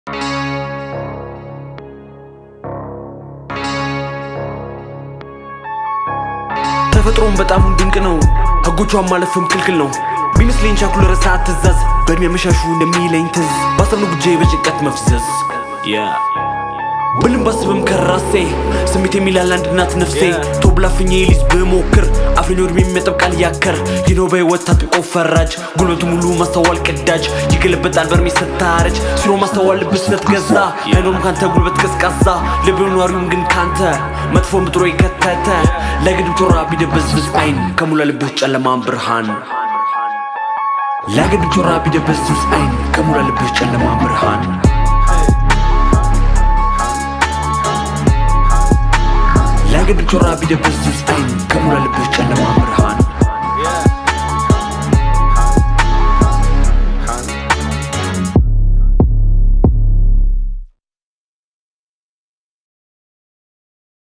ተፈጥሮም በጣም ድንቅ ነው፣ ህጎቿን ማለፍም ክልክል ነው። ቢመስለኝ ቻኩል ረሳት ትእዛዝ በእድሜ መሻሹ እንደሚለኝ ትዝ ባሰብነው ጉጄ በጭንቀት መፍዘዝ ብልም ባስብም ከራሴ ስሜት የሚላል አንድ እናት ነፍሴ ቶብላፍኜ ሊዝ ብሞክር አፍሬን ወድሜ የሚያጠብቃል ያከር ይኖ በህይወት ታጥቆ ፈራጅ ጉልበቱ ሙሉ ማስተዋል ቅዳጅ ይገለበጣል በርሜ ስታረጅ ሲኖ ማስተዋል ልብስ ስትገዛ አይኖርም ካንተ ጉልበት ቀዝቃዛ ልብ ኗሪውም ግን ካንተ መጥፎ ምጥሮ የከተተ ለግድብ ጮራ ቢደበዝብዝ አይን ከሙላ ልብህ ጨለማን ብርሃን ለግድብ ጮራ ቢደበዝብዝ አይን ከሙላ ልብህ ጨለማን ብርሃን ለግድብ ጮራ ቢደበዝብዝ አይን ከሙላ ልብህ ጨለማ